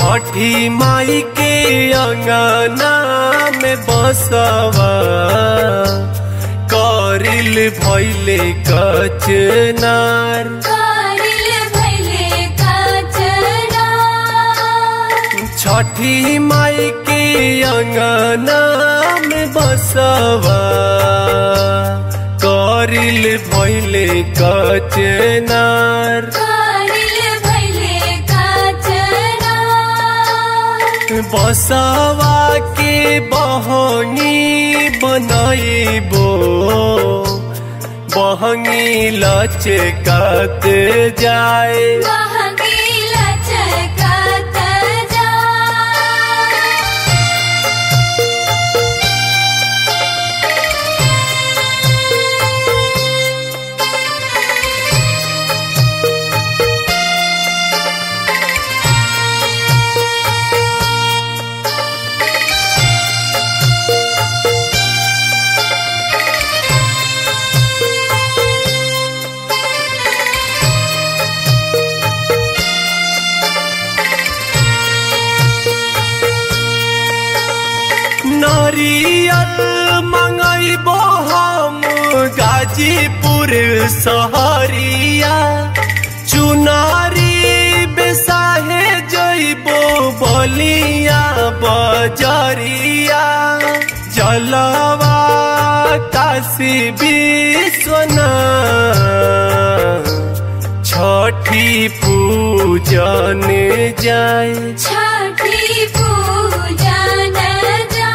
छठी माई के अंगना में बसवा करिल भैले कचनार कारिल भैले काचना छठी माई के अंगना में बसवा करिल भैले कचनार कारिल भैले काचना बसवा के बहनी बनाइबो बहनी लचकत जाए महंगीला चकत जा नारियल मंगैबो हम गाजीपुर सहरिया चुनारी बेसाहे जइबो बलिया बजरिया जलवा काशी विश्वनाथ छठी पूजन जाए छठी पूजन जा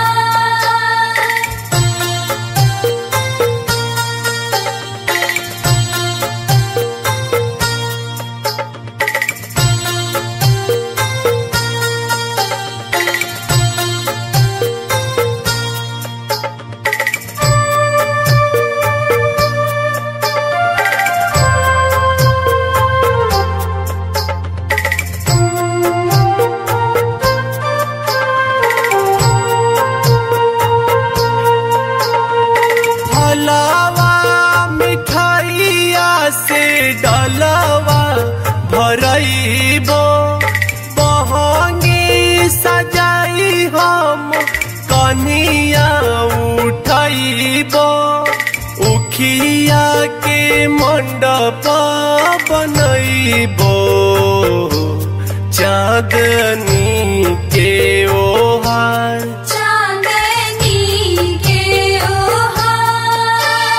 फलवा मिठाइया से डलवा भरइबो बहंगी सजाई हम कनिया उठइबो उखिया के मंडप बनइबो चांदनी के ओहार चांदनी के ओहार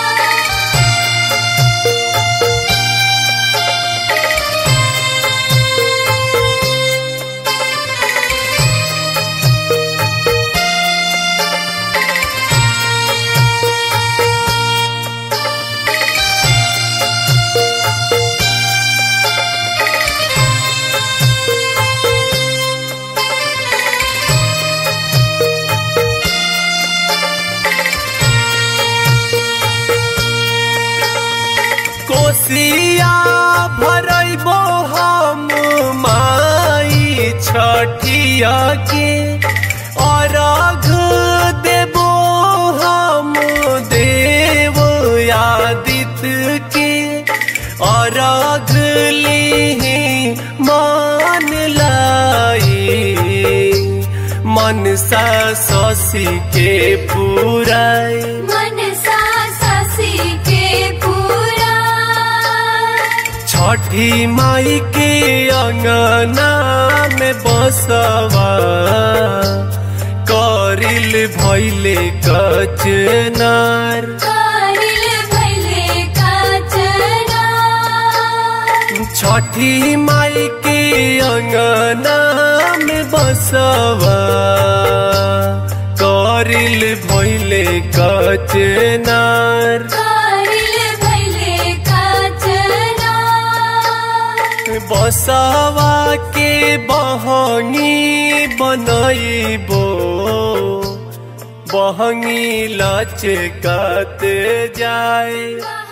कोसिया भरइबो हम माई छठिया के अर्घ देबो हम देव आदित्य के अर्घ लिहि मान लाई मनसा शशि के पुराई मनसा शशि के पूरा छठी माई के अंगना में बसवा करिल भैले कचनार कारिल भैले काचना छठी माई के अंगना में बसवा करिल भैले कचनार कारिल भैले काचना बसवा के बहनी बनइबो बहनी लचकत जाए